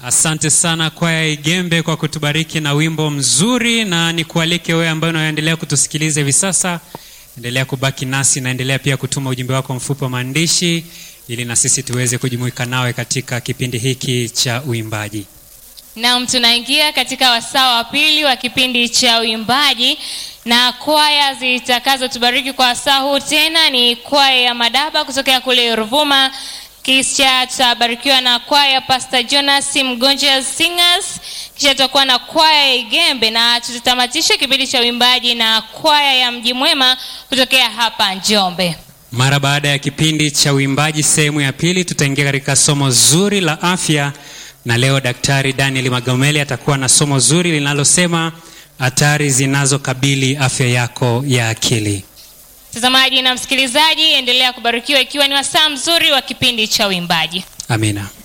Asante sana kwaya Igembe kwa kutubariki na wimbo mzuri, na nikualike wewe ambaye unaendelea kutusikiliza hivi sasa, endelea kubaki nasi na endelea pia kutuma ujumbe wako mfupi wa maandishi, ili na sisi tuweze kujumuika nawe katika kipindi hiki cha uimbaji. Naam, tunaingia katika wasaa wa pili wa kipindi cha uimbaji na kwaya zitakazotubariki kwa wasaa huu tena ni kwaya ya Madaba kutokea kule Ruvuma, kisha tutabarikiwa na kwaya Pastor Jonas Mgonja Singers, kisha tutakuwa na kwaya ya Igembe na tutatamatisha kipindi cha uimbaji na kwaya ya Mji Mwema kutokea hapa Njombe. Mara baada ya kipindi cha uimbaji sehemu ya pili, tutaingia katika somo zuri la afya, na leo Daktari Daniel Magomeli atakuwa na somo zuri linalosema hatari zinazokabili afya yako ya akili. Mtazamaji na msikilizaji, endelea kubarikiwa ikiwa ni wasaa mzuri wa kipindi cha uimbaji. Amina.